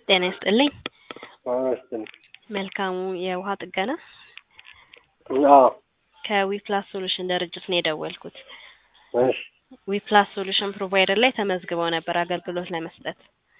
ጤና ይስጥልኝ። አመስግን መልካሙ የውሃ ጥገና አዎ ከዊፕላስ ሶሉሽን ድርጅት ነው የደወልኩት። እሺ ዊፕላስ ሶሉሽን ፕሮቫይደር ላይ ተመዝግበው ነበር አገልግሎት ለመስጠት።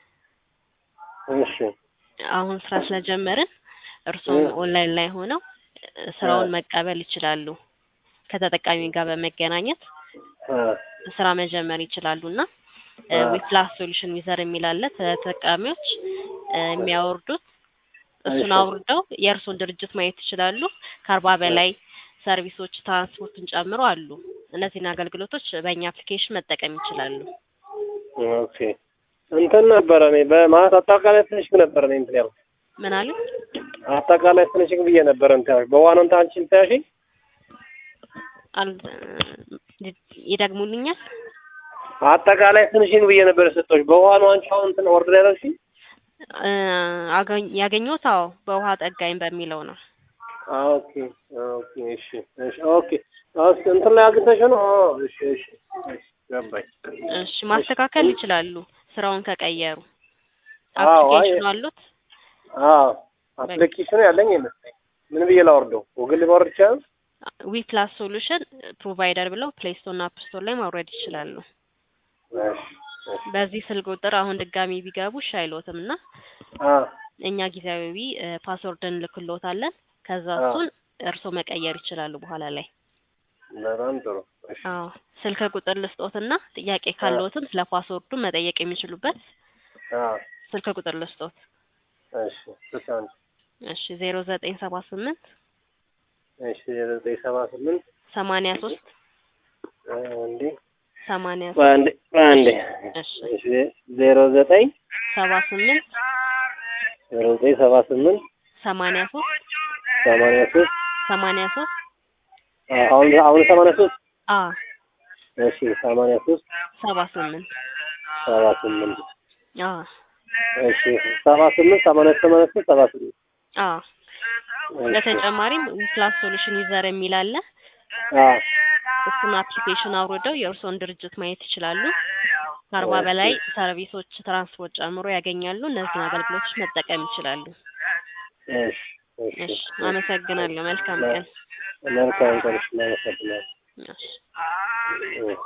እሺ አሁን ስራ ስለጀመርን እርስዎም ኦንላይን ላይ ሆነው ስራውን መቀበል ይችላሉ። ከተጠቃሚ ጋር በመገናኘት አ ስራ መጀመር ይችላሉ እና አ ዊፕላስ ሶሉሽን ዩዘር የሚል አለ ተጠቃሚዎች እ የሚያወርዱት እሱን እሺ አውርደው የእርስዎን ድርጅት ማየት ይችላሉ። ከአርባ በላይ ሰርቪሶች ትራንስፖርትን ጨምሮ አሉ። እነዚህን አገልግሎቶች በእኛ አፕሊኬሽን መጠቀም ይችላሉ። ኦኬ እንትን ነበረ እኔ በማለት አጠቃላይ ፊኒሽንግ ነበረ እኔ እንትን ያልኩት ምን አሉ? አጠቃላይ ፊኒሽንግ ብዬ ነበረ እንትን ያልኩት በዋናው እንትን አንቺ እንትን ያልሽኝ አል- ይደግሙልኛል? አጠቃላይ ፊኒሽንግ ብዬ ነበር የሰጠሁሽ በዋናው አንቺ አሁን እንትን ኦርደር ያደረግሽኝ እ አገኝ- ያገኘሁት አዎ በውሃ ጠጋኝ በሚለው ነው። ኦኬ ኦኬ እሺ እሺ ኦኬ እስኪ እንትን ላይ አግኝተሽው ነው ኦ እሺ እሺ እሺ ገባኝ እሺ ማስተካከል ይችላሉ ስራውን ከቀየሩ። አዎ አይ አፕሊኬሽኑ አሉት? አዎ አፕሊኬሽኑ ያለኝ ይመስለኝ ምን ብዬ ላወርደው ጉግል ማውረድ ይቻላል ዊፕላስ ሶሉሽን ፕሮቫይደር ብለው ፕሌይ ስቶር እና አፕ ስቶር ላይ ማውረድ ይችላሉ። እሺ እሺ በዚህ ስልክ ቁጥር አሁን ድጋሚ ቢገቡ እሺ አይሎትም እና አ እኛ ጊዜያዊ እ ፓስወርድ እንልክሎታለን። ከዛ አ እሱን እርስዎ መቀየር ይችላሉ በኋላ ላይ። በጣም ጥሩ እሺ አዎ ስልክ ቁጥር ልስጦትና ጥያቄ አ ካለዎትም ስለ ፓስወርዱ መጠየቅ የሚችሉበት አ ስልክ ቁጥር ልስጦት። እሺ ስልሳ አንድ እሺ ዜሮ ዘጠኝ ሰባ ስምንት እሺ ዘጠኝ ሰባ ስምንት ሰማንያ ሶስት እንዴ ሰማንያ ሶስት በአንዴ በአንዴ እሺ እሺ ዜሮ ዘጠኝ ሰባ ስምንት ዜሮ ዘጠኝ ሰባ ስምንት ሰማንያ ሶስት ሰማንያ ሶስት ሰማንያ ሶስት አሁን አሁን ሰማንያ ሶስት አ እሺ ሰማንያ ሶስት ሰባ ስምንት ሰባ ስምንት አ እሺ ሰባ ስምንት ሰማንያ ሰማንያ ሶስት ሰባ ስምንት አ እሺ በተጨማሪም ዊፕላስ ሶሉሽን ዩዘር የሚል አለ። አ እሱን አፕሊኬሽን አውርደው የእርስዎን ድርጅት ማየት ይችላሉ። ከአርባ እሺ በላይ ሰርቪሶች ትራንስፖርት ጨምሮ ያገኛሉ። እነዚህን አገልግሎቶች መጠቀም ይችላሉ። እሺ እሺ እሺ እሺ አመሰግናለሁ። መልካም ቀን። መልካም ቀን። እሺ እናመሰግናለን። እሺ እሺ